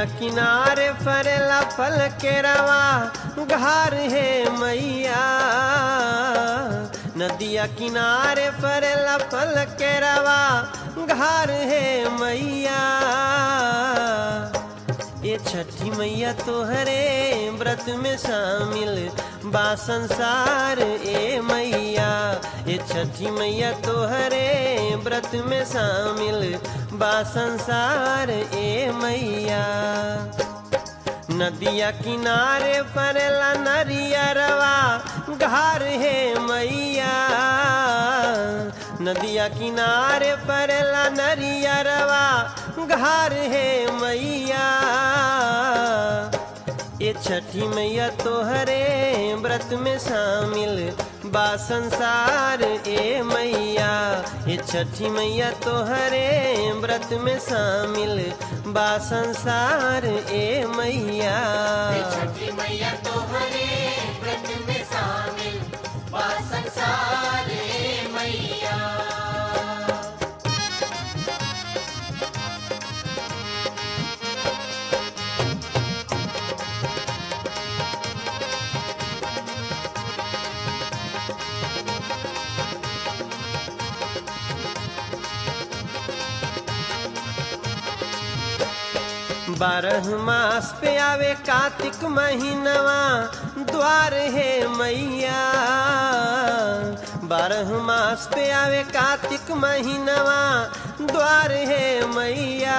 नदिया किनारे फरेला फल के रवा घार है मैया नदिया किनारे फरेला फल के रवा घार है मैया ये छठी मैया तोहरे व्रत में शामिल बा संसार ए मैया ये छठी मैया तोहरे व्रत में शामिल बा संसार ए मैया नदिया किनारे परेला नरियरवा घार है मैया नदिया किनारे परेला नरियरवा घार है मैया ये छठी मैया तोहरे व्रत में शामिल बा संसार ए मैया ये छठी मैया तोहरे व्रत में शामिल बा संसार ए मैया छठी मैया तोहरे व्रत में शामिल बा संसार रे मैया बारह मास पे आवे कार्तिक महीनवा द्वार है मैया बारह मास पे आवे कार्तिक महीनवा द्वार है मैया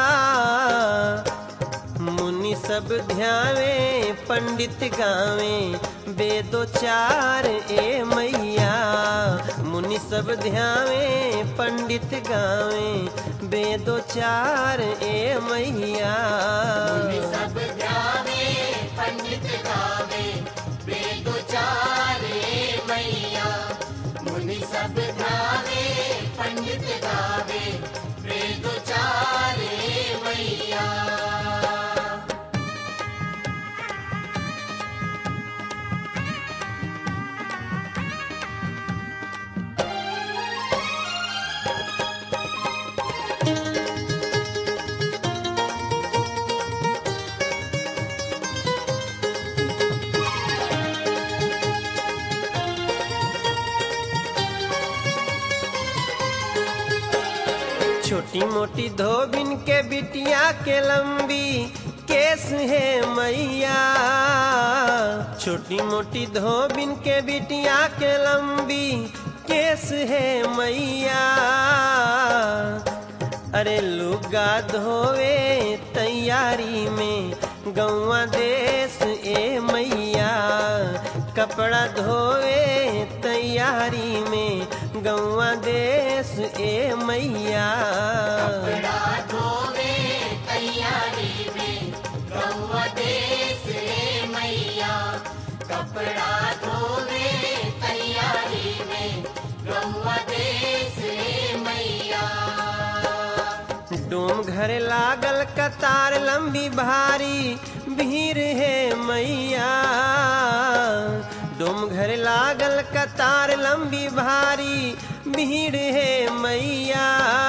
मुनि सब ध्यावे पंडित गावे वेदो चार ए मैया मुनि सब ध्यावे पंडित गावे वेदो चार ए मैया मुनि सब ध्यावे पंडित गावे वेदो चारे मैया मुनि सब ध्यावे पंडित गावे वेदो चारे मैया छोटी मोटी धोबिन के बिटिया के लंबी केस है मैया छोटी मोटी धोबिन के बिटिया के लंबी केस है मैया अरे लुगा धोवे तैयारी में गौवा देश ए मैया कपड़ा धोवे तैयारी में गौवा देश ए मैया कपड़ा धोवे तैयारी में गौवा देश रे मैया कपड़ा धोवे तैयारी में गौवा देश रे मैया डोम घर लागल कतार लंबी भारी भीड़ है मैया डोम घर लागल कतार लंबी भारी भीड़ है मैया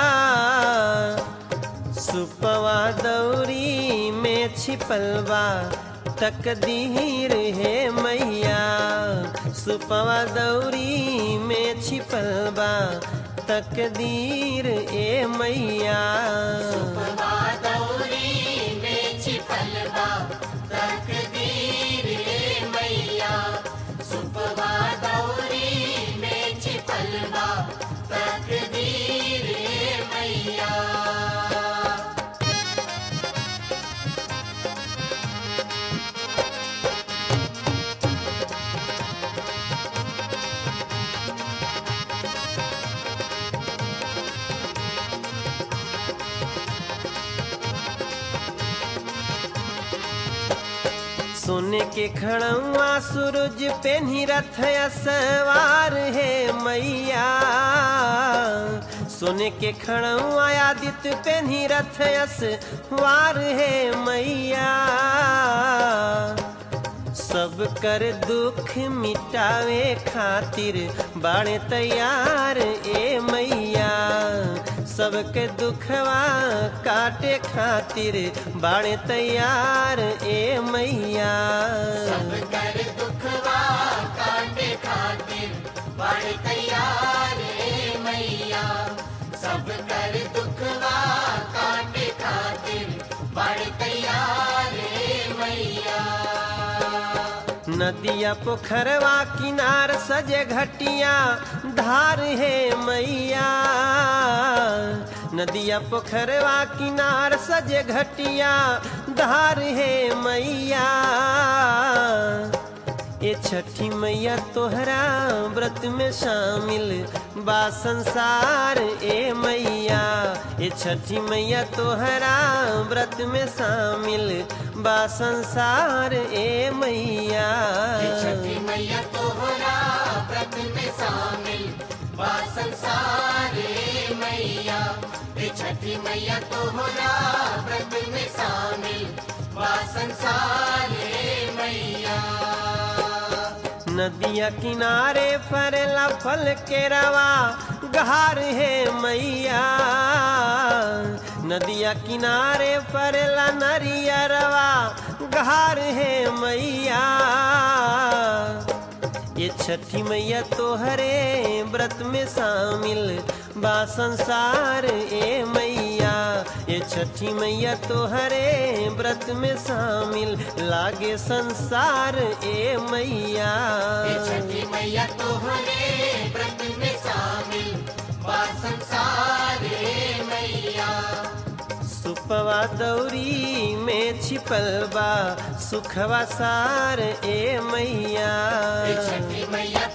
सुपवा दौरी में छिपलवा तकदीर है मैया सुपवा दौरी में छिपलवा तकदीर ए मैया दौरी में छिपलवा तकदीर रे मैया सुपवा दौरी में छिपलवा तकदीर रे मैया सोने के खड़ुआ सूरज पे रथ सवार है मैया सोने के खड़ुआ आदित्य पे रथ सवार है मैया सब कर दुख मिटावे खातिर बाड़े तैयार ए मैया सबके दुखवा काटे खातिर बाणे तैयार ए मैया सब कर दुखवा काटे खातिर बड़ तैयार ए मैया सब कर दुखवा काटे खातिर बड़ तैयार ए मैया नदिया पोखरवा किनार सजे घटिया धार है मैया नदिया पोखरवा किनार सजे घटिया धार है मैया ये छठी मैया तोहरा व्रत में शामिल बा संसार ए मैया ये छठी मैया तोहरा व्रत में शामिल बा संसार ए मैया छठी मैया तोहरा व्रत में शामिल बा संसार ए मैया हे छठी मैया तोहरा व्रत में शामिल बा संसार ए मैया नदिया किनारे फरेला फल के रवा गहार है मैया नदिया किनारे फरेला नरिया रवा गहार है मैया ये छठी मैया तोहरे व्रत में शामिल बा संसार ए मैया ये छठी मैया तोहरे व्रत में शामिल लागे संसार ए मैया हे छठी मैया तोहरे व्रत में शामिल बा संसार ए मैया सुपवा दौरी में छिपल बा सुखवा सार ए मैया हे छठी मैया